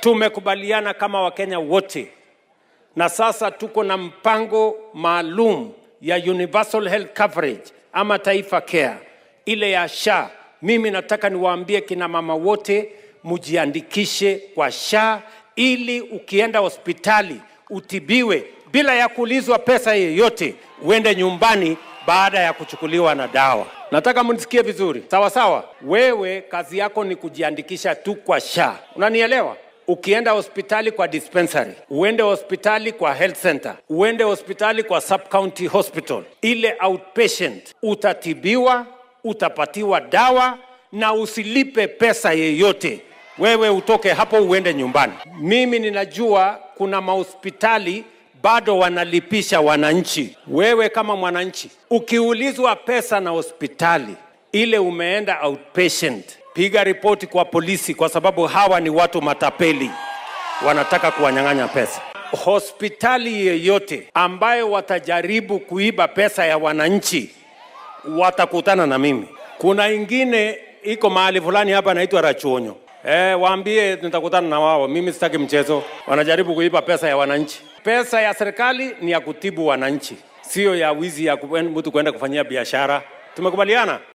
tumekubaliana kama Wakenya wote, na sasa tuko na mpango maalum ya universal health coverage ama Taifa Care, ile ya SHA. Mimi nataka niwaambie kina mama wote mujiandikishe kwa SHA ili ukienda hospitali utibiwe bila ya kuulizwa pesa yeyote, uende nyumbani baada ya kuchukuliwa na dawa. Nataka mnisikie vizuri, sawa sawa. Wewe kazi yako ni kujiandikisha tu kwa SHA, unanielewa? Ukienda hospitali kwa dispensary, uende hospitali kwa health center, uende hospitali kwa sub county hospital, ile outpatient, utatibiwa, utapatiwa dawa na usilipe pesa yeyote. Wewe utoke hapo uende nyumbani. Mimi ninajua kuna mahospitali bado wanalipisha wananchi. Wewe kama mwananchi, ukiulizwa pesa na hospitali ile umeenda outpatient, piga ripoti kwa polisi, kwa sababu hawa ni watu matapeli, wanataka kuwanyang'anya pesa. Hospitali yeyote ambayo watajaribu kuiba pesa ya wananchi watakutana na mimi. Kuna ingine iko mahali fulani hapa naitwa Rachuonyo. Eh, waambie nitakutana na wao. Mimi sitaki mchezo. Wanajaribu kuiba pesa ya wananchi. Pesa ya serikali ni ya kutibu wananchi, sio ya wizi ya kuen- mtu kwenda kufanyia biashara. Tumekubaliana?